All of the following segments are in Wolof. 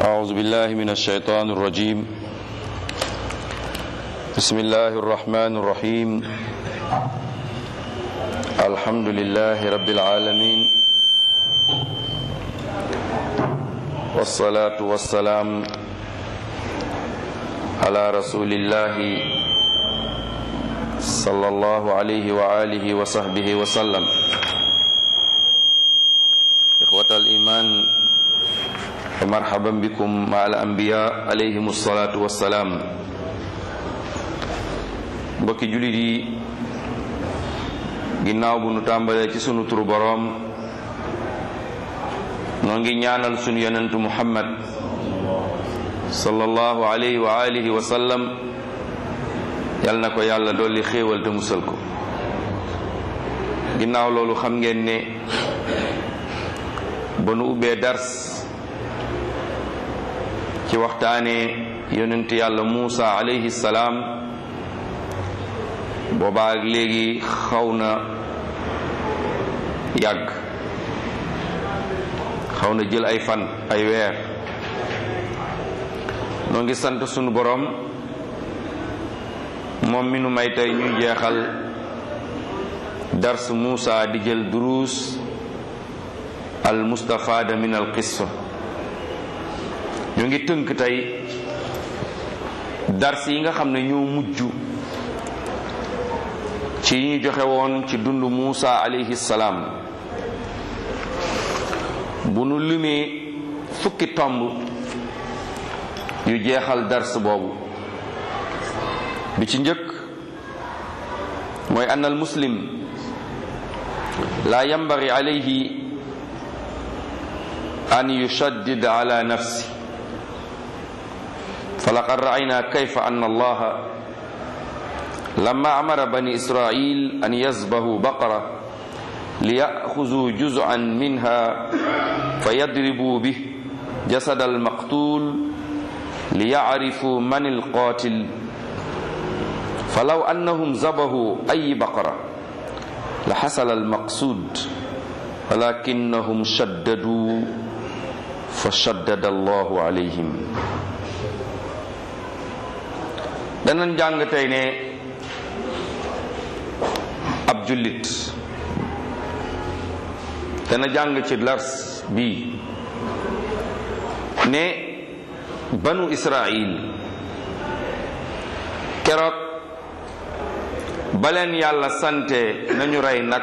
أعوذ بالله من الشيطان الرجيم بسم الله الرحمن الرحيم الحمد لله رب العالمين والصلاة والسلام على رسول الله صلى الله عليه وآله وصحبه وسلم إخوة الإيمان ومرحبا بكم مع الأنبياء عليهم الصلاة والسلام mbokki jullit yi ginnaaw bu nu tàmbalee ci sunu turu boroom noo ngi ñaanal sunu yonentu muhammad sallallahu alayhi wa alihi wa sallam yal na ko yàlla dolli xéewal te musal ko ginnaaw loolu xam ngeen ne ba nu ubbee dars ci waxtaane yonent yàlla Muusa alayhi salaam boobaak léegi xaw na yàgg xaw na jël ay fan ay weer noo ngi sant sunu boroom moom mi nu may tey ñuy jeexal dars Muusa di jël duruus al mustafaada min al qissa ñoo ngi tënk tey dars yi nga xam ne ñoo mujj ci ñu joxe woon ci dund Muusa alayhi salaam bu nu limee fukki tomb yu jeexal dars boobu bi ci njëkk mooy ann al muslim laa yambari alayhi an yushaddid ala nafsi falaqad ra'ayna kayfa anna allaha لما أمر بني إسرائيل أن يذبحوا بقرة ليأخذوا جزءا منها فيضربوا به جسد المقتول ليعرفوا من القاتل فلو أنهم ذبحوا أي بقرة لحصل المقصود ولكنهم شددوا فشدد الله عليهم danañ jàng tey ne ab jullit dana jàng ci lars bi ne banu israil keroog baleen yàlla sante nañu rey nag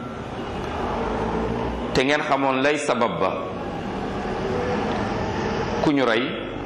te ngeen xamoon lay sabab ba ku ñu rey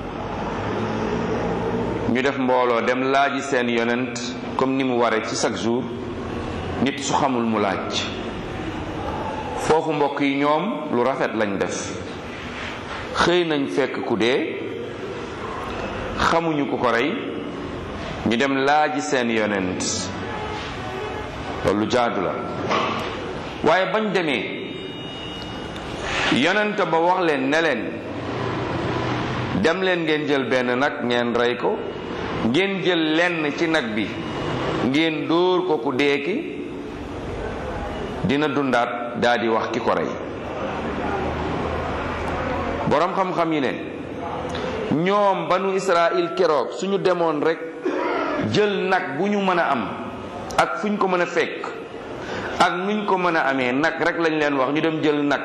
ñu def mbooloo dem laaji seen yonent comme ni mu ware ci chaque jour nit su xamul mu laaj foofu mbokk yi ñoom lu rafet lañ def xëy nañ fekk ku dee xamuñu ku ko rey ñu dem laaji seen yonent loolu jaadu la waaye bañ demee yonent ba wax leen ne leen dem leen ngeen jël benn nag ngeen rey ko ngeen jël lenn ci nag bi ngeen dóor ko ku dee ki dina dundaat daa di wax ki ko rey boroom xam-xam yi ne ñoom banu Israël keroog suñu demoon rek jël nag bu ñu mën a am ak fu ñu ko mën a fekk ak nuñ ko mën a amee nag rek lañ leen wax ñu dem jël nag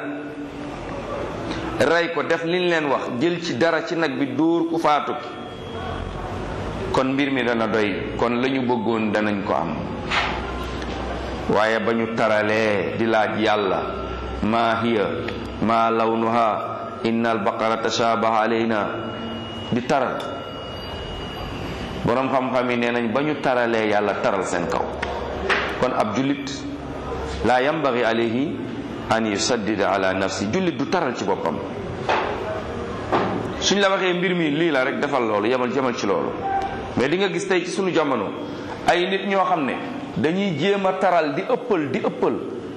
rey ko def liñ leen wax jël ci dara ci nag bi dóor ku faatu ki kon mbir mi dana doy kon lañu bëggoon danañ ko am waaye ba ñu taralee di laaj yàlla maa hiya maa lawnuha inna albaqara tashabaha alayna di taral boroom xam-xam yi nee nañ ba ñu taralee yàlla taral seen kaw kon ab jullit laa yambagi alayhi an yusaddida ala nafsi jullit du taral ci boppam suñ la waxee mbir mi lii la rek defal loolu yemal yemal ci loolu mais di nga gis tey ci suñu jamono ay nit ñoo xam ne dañuy jéem a taral di ëppal di ëppal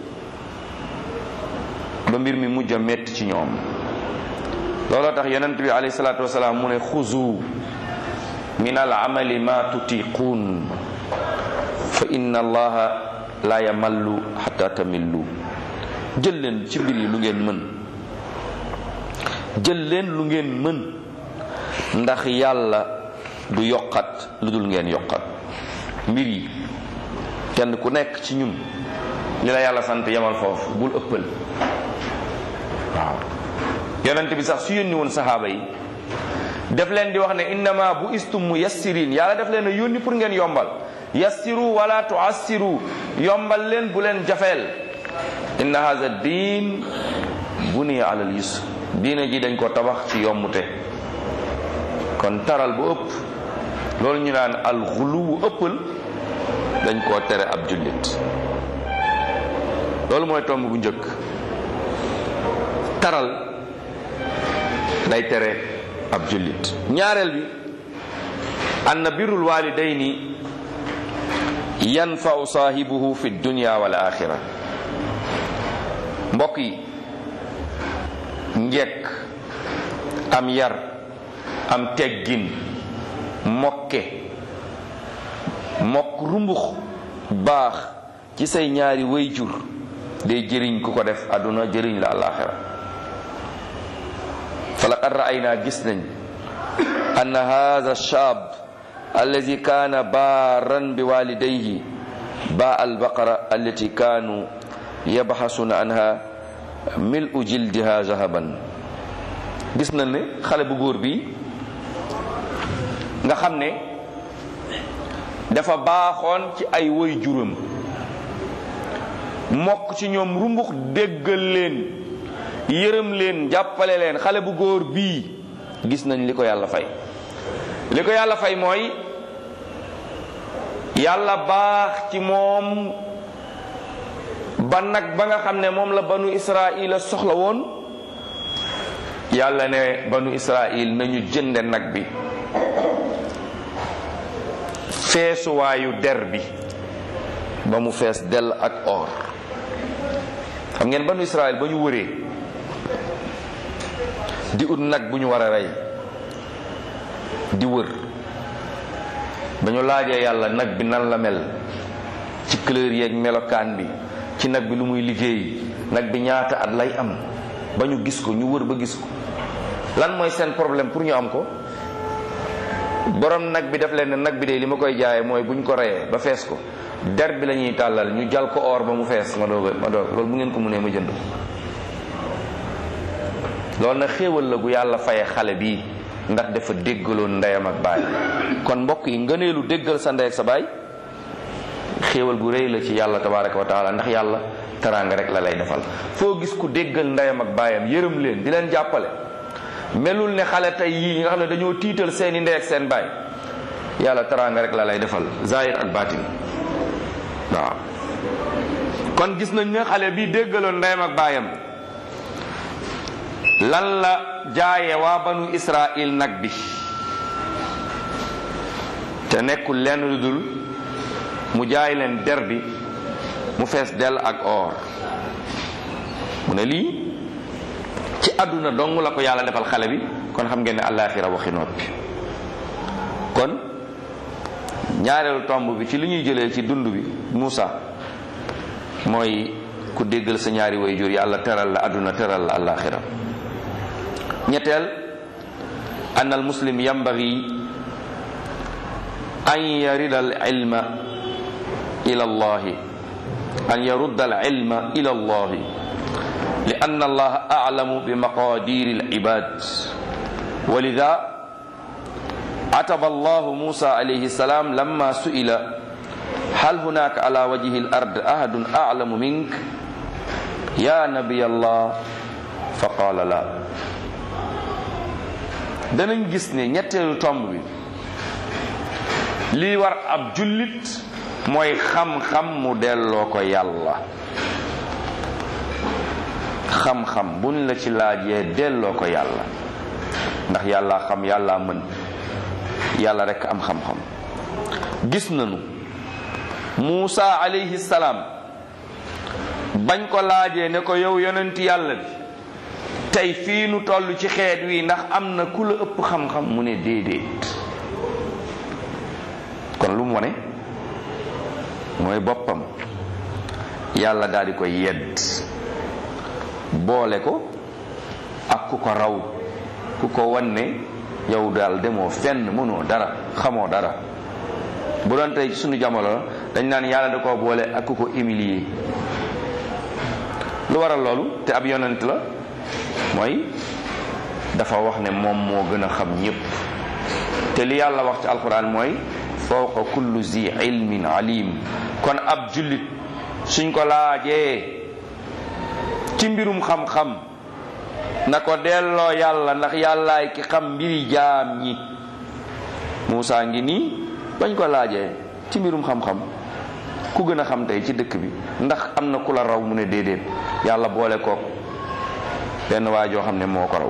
ba mbir mi mujj a metti ci ñoom looloo tax yonent bi alayhi salaatu wasalaam mu ne xuzu min al amali ma tutiquun fa inna allaha la yamallu xata tamillu jël leen ci mbir yi lu ngeen mën jël leen lu ngeen mën ndax yàlla du yokkat lu dul ngeen yokkat mbir yi kenn ku nekk ci ñun li la yàlla sant yemal foofu bul ëppal waaw yonent bi sax su yónni woon saxaaba yi def leen di wax ne innama bu istum mu yassirin yàlla def leen a yónni pour ngeen yombal yassiru wala tuassiru yombal leen bu leen jafeel inna hadha diin buniya alal yusr diine ji dañ ko tabax ci yombute kon taral bu ëpp loolu ñu naan alxuluwu ëppal dañ koo tere ab jullit loolu mooy tomb bu njëkk taral day tere ab jullit ñaareel bi anna birrul walidayni yanfau saahibuhu fi dunya wal axira mbokk yi njekk am yar am teggin mokke mokk rumbux baax ci say ñaari wayjur day jëriñ ku ko def àdduna jëriñ la alaxira fa laqad ra'ayna gis nañ anna hadha shaab allazi kaana baaran bi walidayhi baa albaqara allati kaanu yabxasuna anha mil'u jildiha zahaban gis nañ ne xale bu góor bi nga xam ne dafa baaxoon ci ay woy juram mokk ci ñoom rumbux déggal leen yërëm leen jàppale leen xale bu góor bii gis nañ li ko yàlla fay li ko yàlla fay mooy yàlla baax ci moom ba nag ba nga xam ne moom la banu israila soxla woon yàlla ne banu israil nañu jënde nag bi feesuwaayu der bi ba mu fees dell ak or xam ngeen banu israil ba ñu wëree di ut nag bu ñu war a rey di wër ba ñu laajee yàlla nag bi nan la mel ci couleur yeeg melokaan bi ci nag bi lu muy liggéey nag bi ñaata at lay am ba ñu gis ko ñu wër ba gis ko lan mooy seen problème pour ñu am ko borom nag bi def leen ne nag bi de li ma koy jaayee mooy bu ñu ko reyee ba fees ko der bi la ñuy tàllal ñu jal ko or ba mu fees ma doog ma doog loolu bu ngeen ko mënee ma jënd loolu nag xéewal la gu yàlla faye xale bii ndax dafa déggaloon ndeyam ak baay kon mbokk yi ngëneelu déggal sa ndey ak sa baay xéewal gu rëy la ci yàlla tabaraka wa taala ndax yàlla teraanga rek la lay defal foo gis ku déggal ndeyam ak baayam yërëm leen di leen jàppale melul ne xale tey yii nga xam ne dañoo tiital seeni ndey ak seen baay yàlla teraanga rek la lay defal zahir ak baatin waaw kon gis nañ ne xale bi déggaloon ndeyam ak baayam lan la jaaye waa banu israil nag bi te nekkul lenn lu dul mu jaay leen der bi mu fees dell ak or mu ne lii ci àdduna dong la ko yàlla defal xale bi kon xam ngeen ne àllaaxira waxi noppi kon ñaareelu tomb bi ci li ñuy jëlee ci dund bi Muusa mooy ku déggal sa ñaari waajur yàlla teral la àdduna teral la àllaaxira ñetteel an al muslim yambagi an yarida al ilma ila allahi an yarudda al ilma ila allahi li ann allaha aclamu bi maqadiri al ibad walida عتب الله موسى عليه السلام لما سئل هل هناك على وجه الأرض أحد أعلم منك يا نبي الله فقال لا danañ gis ne ñetteelu tomb bi lii war ab jullit mooy xam-xam mu delloo ko yàlla xam-xam buñ la ci laajee delloo ko yàlla ndax yàlla xam yàlla mën yàlla rekk am xam-xam gis nañu Muusa alayhi salaam bañ ko laajee ne ko yow yonent yàlla bi tey fii nu toll ci xeet wi ndax am na ku la ëpp xam-xam mu ne déedéet kon lu mu wone mooy boppam yàlla daal di koy yedd boole ko ak ku ko raw ku ko wan ne yow daal demoo fenn mënoo dara xamoo dara bu doon tey ci suñu jamono dañ naan yàlla da koo boole ak ku ko humilier lu waral loolu te ab yonent la mooy dafa wax ne moom moo gën a xam ñépp te li yàlla wax ci alquran mooy fawqa kullu zi ilmin alim kon ab jullit suñ ko laajee ci mbirum xam-xam na ko delloo yàlla ndax yàllaay ki xam mbiri jaam ñi Muusa ngi nii bañ ko laajee ci mbirum xam-xam ku gën a xam tey ci dëkk bi ndax am na ku la raw mu ne déedéet yàlla boole kook benn waa joo xam ne moo ko raw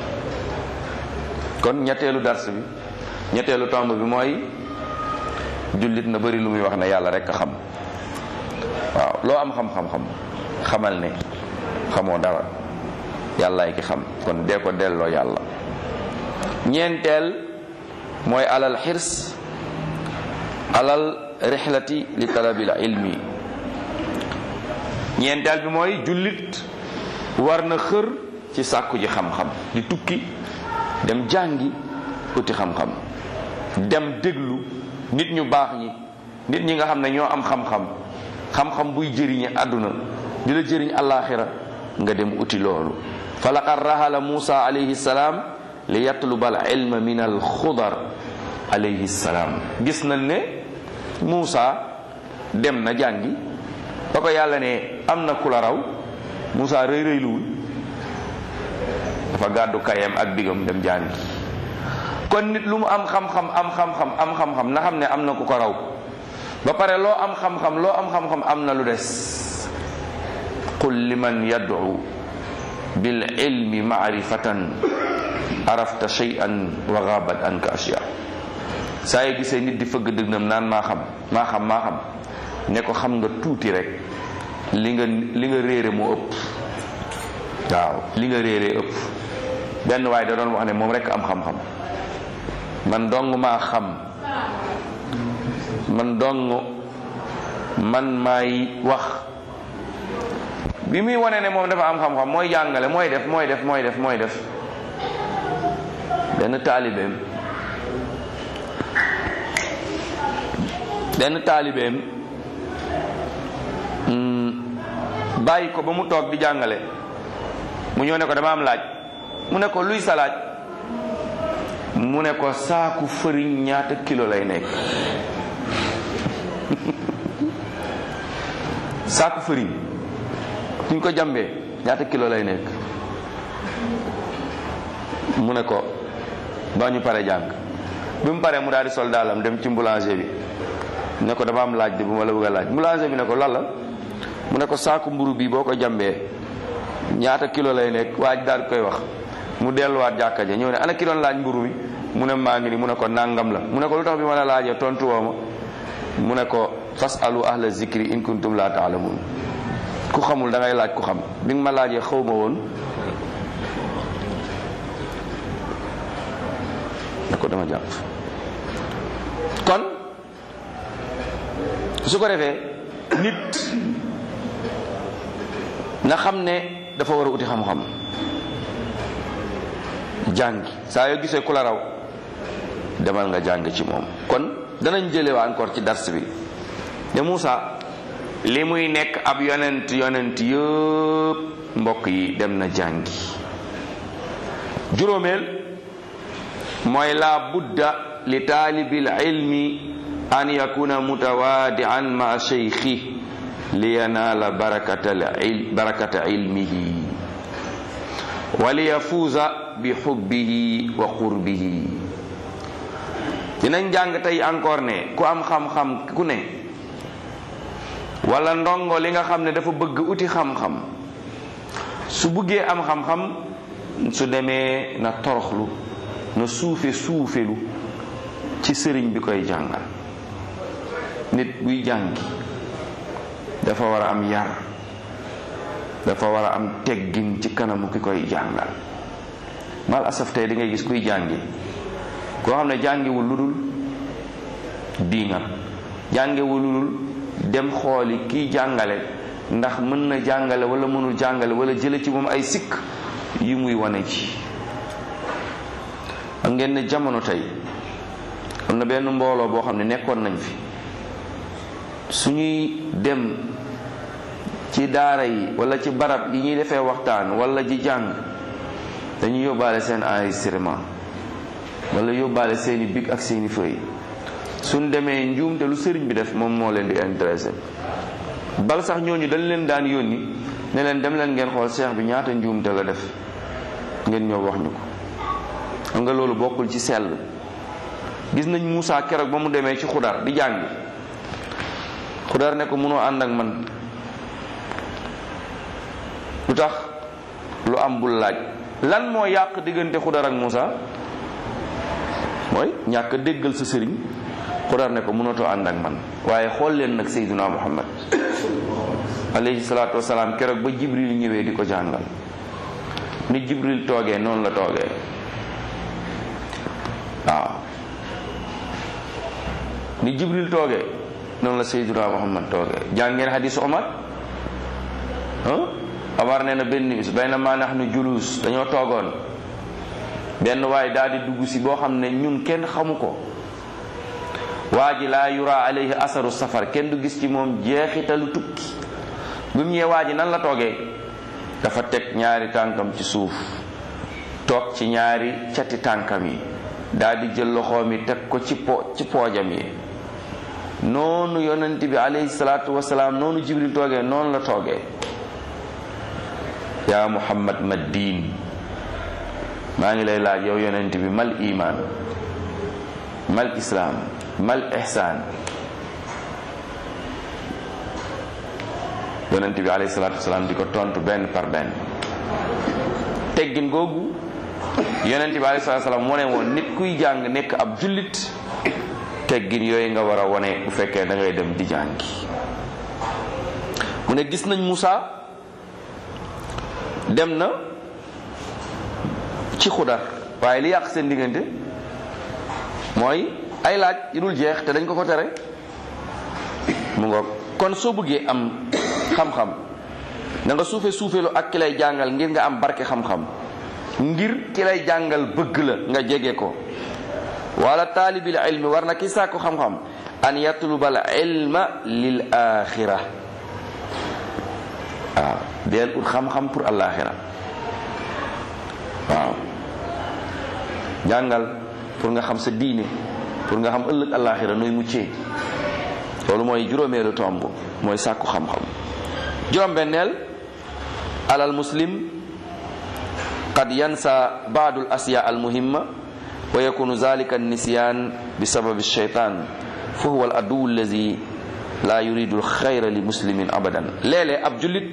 kon ñetteelu dars bi ñetteelu tomb bi mooy jullit na bari lu muy wax ne yàlla rek a xam waaw loo am xam-xam-xam xamal ne xamoo dara yàllaay ki xam kon dee ko delloo yàlla ñeenteel mooy alal xirs alal rixlati li talabil ilmi ñeenteel bi mooy jullit war na xër ci sàkku ji xam-xam di tukki dem jàngi uti xam-xam dem déglu nit ñu baax ñi nit ñi nga xam ne ñoo am xam-xam xam-xam buy jëriñe àdduna di la jëriñ àllaaxira nga dem uti loolu fa laqad rahala Musa alayhi salaam li yatluba al ilma min al xudar alayhi salaam gis nañ ne Musa dem na jàngi ba ko yàlla ne am na ku la raw Musa rëy rëyluwul dafa gàddu kayam ak bigam dem jàngi kon nit lu mu am xam-xam am xam-xam am xam-xam na xam ne am na ku ko raw ba pare loo am xam-xam loo am xam-xam am na lu des qul liman yad'u bil ilmi ma'rifatan arafta shay'an wa ghabat anka ashya saa yi gisee nit di fëgg dëgnam naan maa xam maa xam maa xam ne ko xam nga tuuti rek li nga li nga réere moo ëpp waaw li nga réere ëpp benn waaye da doon wax ne moom rek am xam-xam man dong maa xam man dong man maay wax bi muy wane ne moom dafa am xam-xam mooy jàngale mooy def mooy def mooy def mooy def benn taalibeem benn taalibeem bàyyi ko ba mu toog di jàngale mu ñëw ne ko dama am laaj mu ne ko luy sa laaj mu ne ko saaku fëriñ ñaata kilo lay nekk saaku fëriñ suñ ko jàmbee ñaata kilo lay nekk mu ne ko ba ñu pare jàng bi mu paree mu daal di sol daalam dem ci boulanger bi ne ko dama am laaj de bu ma la bëgg a laaj boulanger bi ne ko lan la mu ne ko saaku mburu bi boo ko jàmbee ñaata kilo lay nekk waaj daal koy wax mu delluwaat jàkka ja ñëw ne ana ki doon laaj mburu mi mu ne maa ngi ni mu ne ko nangam la mu ne ko lu tax bi ma la laajee tontu woo ma mu ne ko fasalu ahla zikri in kuntum la taalamun ku xamul da ngay laaj ku xam bi nga ma laajee xaw ma woon ne ko dama jàpp kon su ko defee nit na xam ne dafa war a uti xam-xam jàngi saa yoo gisee ku la raw demal nga jàng ci moom kon danañ jële waa encore ci dars bi ne Moussa li muy nekk ab yonent yonent yëpp mbokk yi dem na jàngi juróomeel mooy la budda li taalibil ilmi an yakuna mutawaadian ma cheykhi li yanaala barakata barakata ilmihi wa li yafuuza bi xubbihi wa qurbihi dinañ jàng tey encore ne ku am xam-xam ku ne wala ndongo li nga xam ne dafa bëgg uti xam-xam su buggee am xam-xam su demee na toroxlu na suufe suufelu ci sëriñ bi koy jàngal nit buy jàngi dafa war a am yar dafa war a am teggin ci kanamu ki koy jàngal mal asaf tey di ngay gis kuy jàngi koo xam ne jàngiwul lu dul diingat jàngiwul lu dul dem xooli kiy jàngale ndax mën na jàngale wala mënul jàngale wala jële ci moom ay sikk yi muy wane ci xam ngeen ne jamono tey am na benn mbooloo boo xam ne nekkoon nañ fi suñuy dem ci daara yi wala ci barab yi ñuy defee waxtaan wala ji jàng dañuy yóbbaale seen enregistrement wala yóbbaale seeni bic ak seeni feuille suñ demee njuumte lu sëriñ bi def moom moo leen di intéressé bal sax ñooñu dañ leen daan yónni ne leen dem leen ngeen xool seex bi ñaata njuumte la def ngeen ñëw wax ñu ko xam nga loolu bokkul ci sell gis nañ Moussa keroog ba mu demee ci xudar di jàng xudar ne ko mënoo ànd ak man lu tax lu am bul laaj lan moo yàq diggante xudar ak Moussa mooy ñàkk déggal sa sëriñ xudar ne ko mënatoo ànd ak man waaye xool leen nag Seydina Muhammad alayhi salaatu wasalaam keroog ba Jibril ñëwee di ko jàngal ni Jibril toogee noonu la toogee waaw ni Jibril toogee noonu la Seydina Muhammad toogee jàngeen hadisu Omar Omar nee na benn bis bay na maa nax nu julus dañoo toogoon benn waaye daal di dugg si boo xam ne ñun kenn xamu ko waa ji laa yura alayhi asaru safar kenn du gis ci moom jeexitalu tukki bi mu ñëwee waa ji nan la toogee dafa teg ñaari tànkam ci suuf toog ci ñaari cati tànkam yi daal di jël loxoom yi teg ko ci po ci poojam yi noonu yonent bi alayhi salaatu wasalaam noonu jibril toogee noonu la toogee yaa muhammad ma diin maa ngi lay laaj yow yonent bi mal iman mal islaam mal ihsaan yonent bi alayhi salaatu wasalaam di ko tontu benn par benn teggin googu yonent bi alayhi salaatu wasalaam moo ne woon nit kuy jàng nekk ab jullit teggin yooyu nga war a wone bu fekkee da ngay dem di jàngi mu ne gis nañ Moussa dem na ci xudar waaye li yàq seen diggante mooy ay laaj yu dul jeex te dañ ko ko tere mu ngoog kon soo bëggee am xam-xam da nga suufe suufeelu ak ki lay jàngal ngir nga am barke xam-xam ngir ki lay jàngal bëgg la nga jege ko wala taalibil ilmi war na ki sàkku xam-xam an yatlubal ilma lil axira waaw deel ut xam-xam pour alaxira waaw jàngal pour nga xam sa diine pour nga xam ëllëg alaxira nooy muccee loolu mooy juróomeelu tomb mooy sàkku xam-xam juróom-benneel alal muslim qad yansa baadul asya al muhimma wa yakunu zalika nisyan bi sababi shaytan fa huwa al adu allazi la yuridu al xayra li muslimin abadan léeg-léeg ab jullit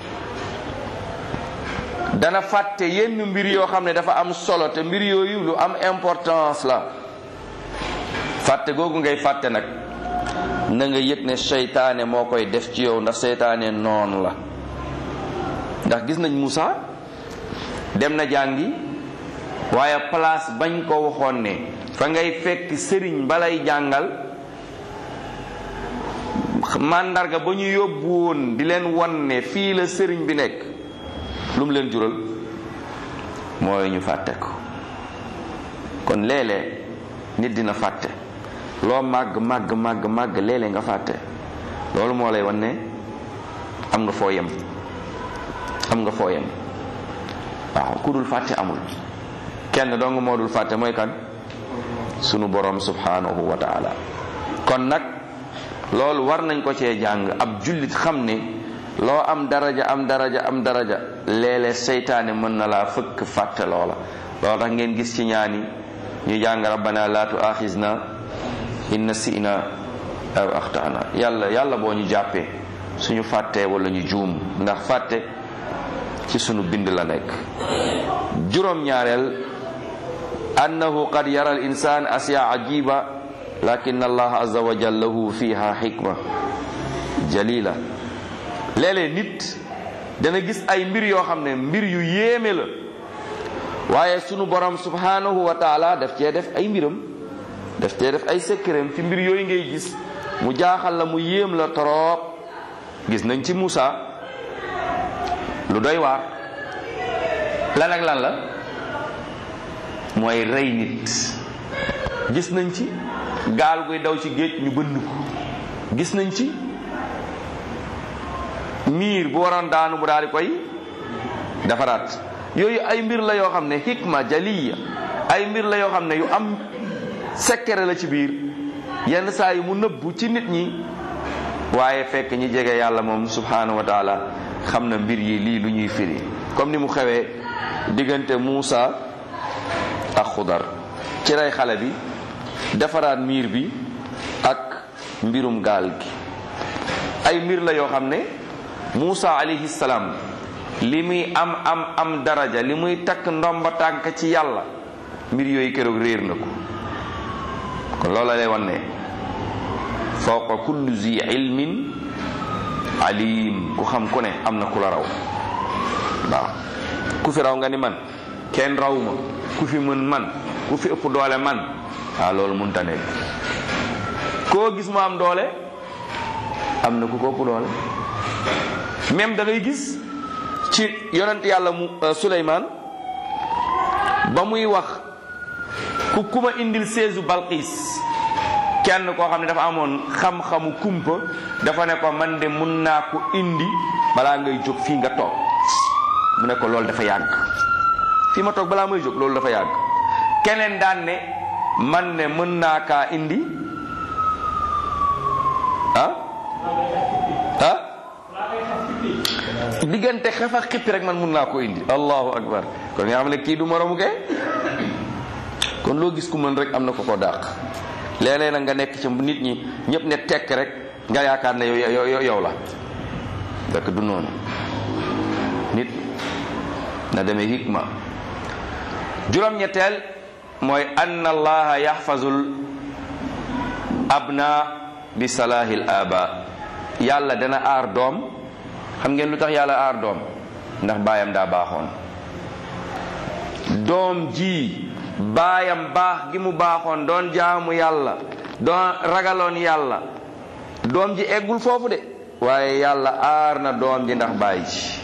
dana fàtte yenn mbir yoo xam ne dafa am solo te mbir yooyu lu am importance la fàtte googu ngay fàtte nag na nga yëg ne seytaane moo koy def ci yow ndax seytaane noonu la ndax gis nañ Moussa dem na jàngi waaye place bañ ko waxoon ne fa ngay fekk sëriñ balay jàngal màndarga ba ñu yóbbu woon di leen won ne fii la sëriñ bi nekk lu mu leen jural mooy ñu fàtte ko kon léeg-léeg nit dina fàtte loo màgg màgg màgg màgg léeg-léeg nga fàtte loolu moo lay wan ne am nga foo yem am nga foo yem waaw ku dul fàtte amul kenn dong moo dul fàtte mooy kan sunu borom subhanahu wa taala kon nag loolu war nañ ko cee jàng ab jullit xam ne loo am daraja am daraja am daraja léeg-léeg seytaane mën na laa fëkk fàtte loola loolu tax ngeen gis ci ñaani ñu jàng rabbana la tuaxisna in nasina aw axtana yàlla yàlla boo ñu jàppee suñu fàttee wala ñu juum ndax fàtte ci sunu bind la nekk juróom-ñaareel annahu qad yara al insan asya ajiba lakin allah azza wa jalla lahu fiha xikma jalila léeg-léeg nit dana gis ay mbir yoo xam ne mbir yu yéeme la waaye sunu borom subhanahu wa taala daf cee def ay mbiram daf cee def ay secret ci mbir yooyu ngay gis mu jaaxal la mu yéem la trop gis nañ ci Moussa lu doy waar lan ak lan la mooy rey nit gis nañ ci gaal guy daw ci géej ñu bënn ko gis nañ ci miir bu waroon daanu bu daal di koy defaraat yooyu ay mbir la yoo xam ne hikma jaliya ay mbir la yoo xam ne yu am secret la ci biir yenn saa yi mu nëbbu ci nit ñi waaye fekk ñi jege yàlla moom subhanahu wa taala xam na mbir yi lii lu ñuy firi comme ni mu xewee diggante Muusa ak Xudar ci rey xale bi defaraat miir bi ak mbirum gaal gi ay mbir la yoo xam ne Muusa alayhi salaam li muy am am am daraja li muy takk ndomba tànk ci yàlla mbir yooyu keroog réer na ko kon loola lay wan ne fawqa kulli zi ilmin alim ku xam ku ne am na ku la raw waaw ku fi raw nga ni man kenn raw ma ku fi mën man ku fi ëpp doole man waaw loolu mënta nekk koo gis mu am doole am na ku ko ëpp doole même da ngay gis ci yonent yàlla mu Suleymaan ba muy wax ku kuma indil seesu Balqiis kenn koo xam ne dafa amoon xam-xamu kumpa dafa ne ko man de mun naa ko indi balaa ngay jóg fii nga toog mu ne ko loolu dafa yàgg fii ma toog balaa may jóg loolu dafa yàgg keneen daan ne man ne mën naa kaa indi ah ah diggante xef ak xippi rek man mun naa ko indi allahu akbar kon nga xam ne kii du moromu kee kon loo gis ku mën rek am na ko ko dàq léeg-léeg nag nga nekk ci nit ñi ñëpp ne tekk rek nga yaakaar ne yow yow la fekk du noonu nit na demee hikma juróom-ñetteel mooy ann allaha yaxfazul abna bi salahil aba yàlla dana aar doom xam ngeen lu tax yàlla aar doom ndax baayam daa baaxoon doom ji baayam baax gi mu baaxoon doon jaamu yàlla doon ragaloon yàlla doom ji eggul foofu de waaye yàlla aar na doom ji ndax baay ji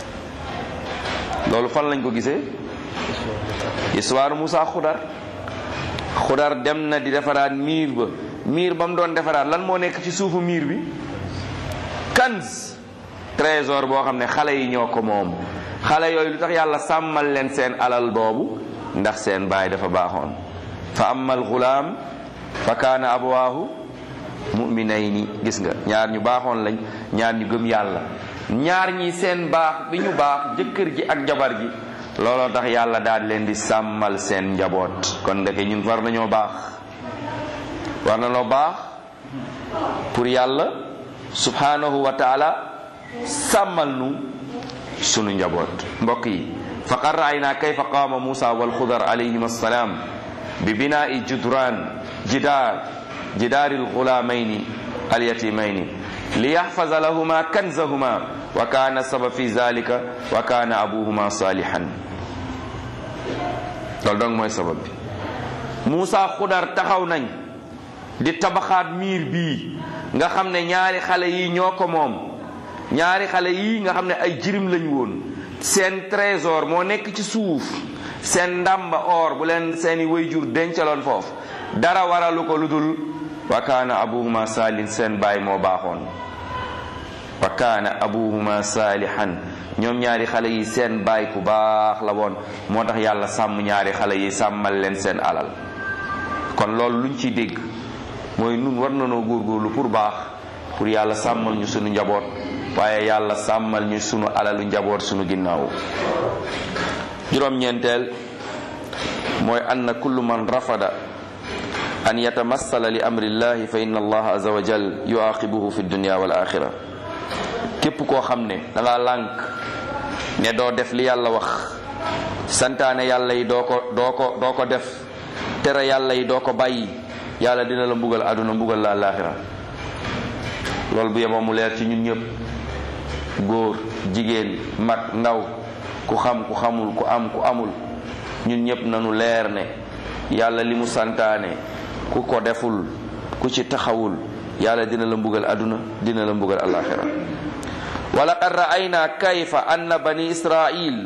loolu fan lañ ko gisee histoire Moussa Xudar Xudar dem na di defaraat miir ba miir ba mu doon defaraat lan moo nekk ci suufu miir bi kanz trésor boo xam ne xale yi ñoo ko moom xale yooyu lu tax yàlla sàmmal leen seen alal boobu ndax seen baay dafa baaxoon fa amma alxulaam fa kaana abawaahu muminayni gis nga ñaar ñu baaxoon lañ ñaar ñu gëm yàlla ñaar ñi seen baax bi ñu baax jëkkër ji ak jabar ji looloo tax yàlla daal leen di sàmmal seen njaboot kon ndeke ñun war nañoo baax war nañoo baax pour yàlla subhanahu wa taala sàmmal nu sunu njaboot mbokk yi faqad raayna kayfa qaama musa walxudar alayhim assalaam bi binaa'i judran jidaar jidaari alxulaamayni alyatimayni liyaxfaza lahuma kanzahuma wa kaana sabab fi zalika wa kaana abuhuma salihan loolu donc mooy sabab bi Muusa xudar taxaw nañ di tabaxaat miir bii nga xam ne ñaari xale yi ñoo ko moom ñaari xale yi nga xam ne ay jirim lañ woon seen trésor moo nekk ci suuf seen ndàmba or bu leen seeni wayjur dencaloon foofu dara waralu ko lu dul wa kaana abuhuma saalin seen baay moo baaxoon wa kaana abuhuma saalihan ñoom ñaari xale yi seen baay ku baax la woon moo tax yàlla sàmm ñaari xale yi sàmmal leen seen alal kon loolu luñ ciy dégg mooy nun war nanoo góorgóorlu pour baax pour yàlla sàmmal ñu sunu njaboot waaye yàlla sàmmal ñu sunu alalu njaboot sunu ginnaaw juróom-ñeenteel mooy anna kullu man rafada an yatamassala li amrillahi fa inna allaha azza wa jal yuaqibuhu fi dunya wal axira képp koo xam ne da nga lànk ne doo def li yàlla wax santaane yàlla yi doo ko doo ko doo ko def tere yàlla yi doo ko bàyyi yàlla dina la mbugal àdduna mbugal la àllaaxira loolu bu yeboo mu leer ci ñun ñëpp góor jigéen mag ndaw ku xam ku xamul ku am ku amul ñun ñëpp nanu leer ne yàlla li mu santaane ku ko deful ku ci taxawul yàlla dina la mbugal àdduna dina la mbugal àllaaxira wa laqad ra'ayna kayfa anna bani israil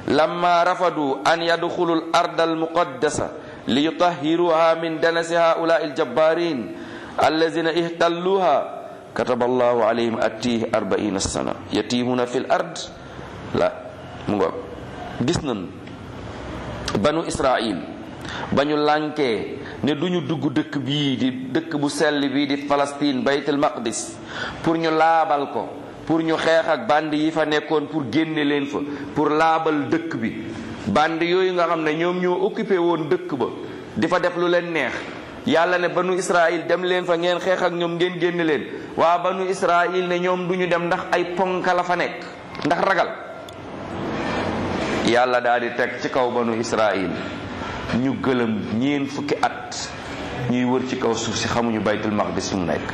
lamma rafadu an yadxulu al arda al muqaddasa liyutahiruha min danasi haulai aljabbarin allazina ihtalluha kataba allahu alayhim attih arbaina sana yatihuna fi l ard la mu ngo gis nañ banu israil ba ñu lànkee ne duñu dugg dëkk bii di dëkk bu sell bii di Palestine baytul maqdis pour ñu laabal ko pour ñu xeex ak band yi fa nekkoon pour génne leen fa pour laabal dëkk bi band yooyu nga xam ne ñoom ñoo occupé woon dëkk ba di fa def lu leen neex yàlla ne banu israil dem leen fa ngeen xeex ak ñoom ngeen génne leen waa banu israil ne ñoom duñu dem ndax ay ponka la fa nekk ndax ragal yàlla daal di teg ci kaw banu israil ñu gëlëm ñeen fukki at ñuy wër ci kaw suuf si xamuñu baytul maqdis fu mu nekk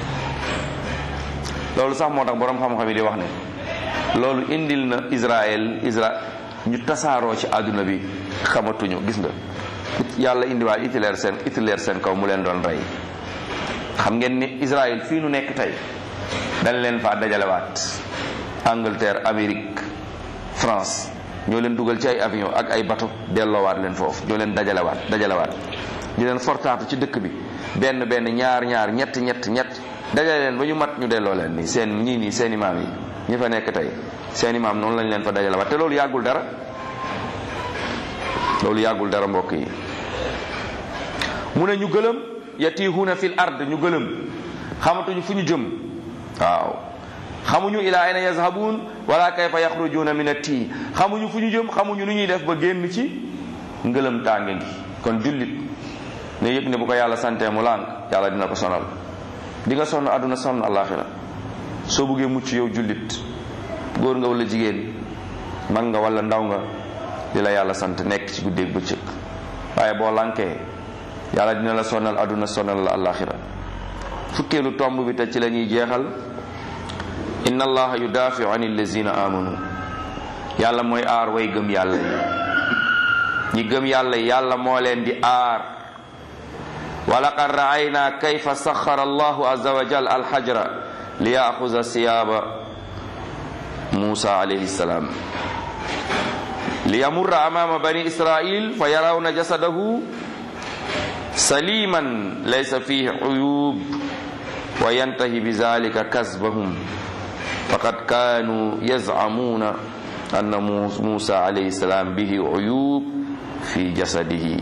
loolu sax moo tax boroom xam-xam yi di wax ne loolu indil na Israël Isra ñu tasaaroo ci àdduna bi xamatuñu gis nga yàlla indiwaat Hitler seen Hitler seen kaw mu leen doon rey xam ngeen ni Israël fii nu nekk tey dañ leen faa dajalewaat Angleterre Amérique France ñoo leen dugal ci ay avion ak ay bateau delloowaat leen foofu ñoo leen dajalewaat dajalewaat ñu leen fortaatu ci dëkk bi benn benn ñaar ñaar ñett ñett ñett dajale leen ba ñu mat ñu delloo leen nii seen ñii nii seen imaam yi ñi fa nekk tey seen imaam noonu lañ leen fa dajalewaat te loolu yàggul dara loolu yàggul dara mbokk yi mu ne ñu gëlëm yatihuuna fil ard ñu gëlëm xamatuñu fu ñu jëm waaw xamuñu ila ayna yazhabun wala kayfa yaxrujuuna min ati xamuñu fu ñu jëm xamuñu nu ñuy def ba génn ci ngëlëm tànge gi kon jullit ne yëg ne bu ko yàlla santee mu lànk yàlla dina ko sonal di nga sonn àdduna sonn àllaaxira soo buggee mucc yow jullit góor nga wala jigéen mag nga wala ndaw nga li la yàlla sant nekk ci guddeeg bëccëg waaye boo lànkee yàlla dina la sonal àdduna sonal la àllaaxira fukkeelu tomb bi te ci la ñuy jeexal inna allaha yudaafiu an allazina amanu yàlla mooy aar way gëm yàlla yi ñi gëm yàlla yi yàlla moo leen di aar wa laqad raayna kayfa saxara allahu azza wa jal alxajra li yaaxuza siyaaba musa alayhi salaam li yamurra amaama bani israil fa yarawna jasadahu saliman laysa fihi uyub wa yantahi bi zalika kasbahum faqad kanu yazcamuna anna musa alayhi salaam bihi uyub fi jasadihi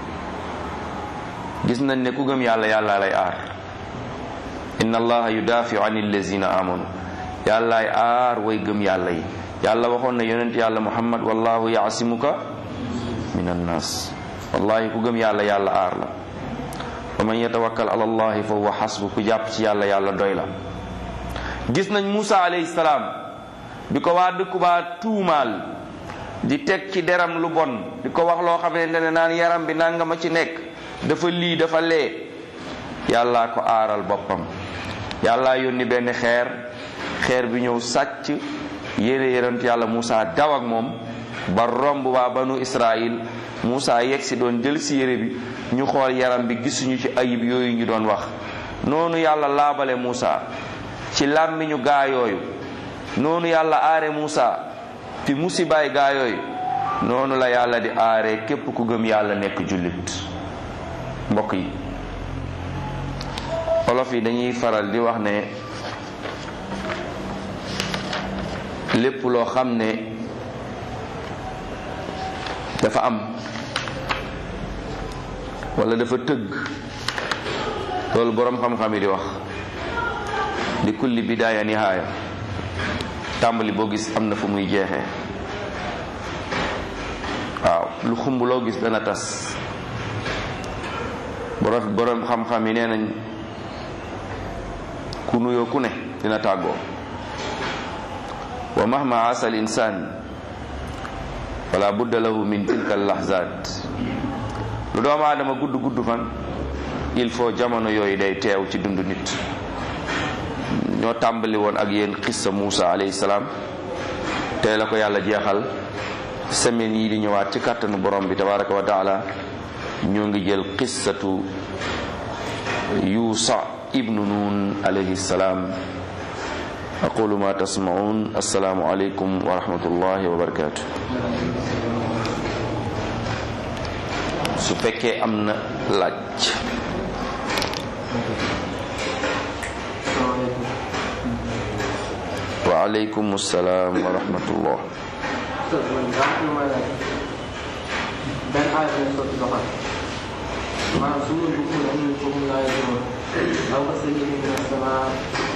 gis nañ ne ku gëm yàlla yàlla lay aar inna allaha yudafiu an allazina amanu yàllaay aar way gëm yàlla yi yàlla waxoon na yonent yàlla muhammad wallahu yaasimuka min annas wallahi ku gëm yàlla yàlla aar la wa man yatawakkal ala allahi fa huwa xasbu ku jàpp ci yàlla yàlla doy la gis nañ Musa alayhi salaam bi ko waa dëkku baa tuumaal di teg ci deram lu bon di ko wax loo xamante ne naan yaram bi nanga ma ci nekk dafa lii dafa lee yàllaa ko aaral boppam yàllaa yónni benn xeer xeer bi ñëw sàcc yére yonent yàlla Musa daw ak moom ba romb waa banu Israil Musa yegg si doon jël si yére bi ñu xool yaram bi gisuñu ci ayib yooyu ñu doon wax noonu yàlla laabale Musa ci làmmiñu gaa yooyu noonu yàlla aare Musa fi musibaay gaa yooyu noonu la yàlla di aare képp ku gëm yàlla nekk jullit mbokk yi olof yi dañuy faral di wax ne lépp loo xam ne dafa am wala dafa tëgg loolu boroom xam-xam yi di wax li kulli bidaaya nihaaya tàmbali boo gis am na fu muy jeexee waaw lu xumb loo gis dana tas borom borom xam-xam yi nee nañ ku nuyoo ku ne dina tàggoo wa mahma asa al insan wala budda lahu min tilka al lahzat lu doomu aadama gudd gudd fan il faut jamono yooyu day teew ci dundu nit ñoo tàmbali woon ak yéen xissa Muusa alayhi salaam tey la ko yàlla jeexal semaine yi di ñëwaat ci kàttanu borom bi tabaraka wa taala ñoo ngi jël xissatu yuusa ibnu nun alayhi salaam aqulu ma tasmaun assalaamu aleykum wa rahmatullahi wa barakatuh su fekkee am na laaj wa aleykum salaam wa rahmatullah benn aaya bi sotti doxal maanaam su ma dugg la ñu ko mun laa yëgoon aw ka sa yëngu na sama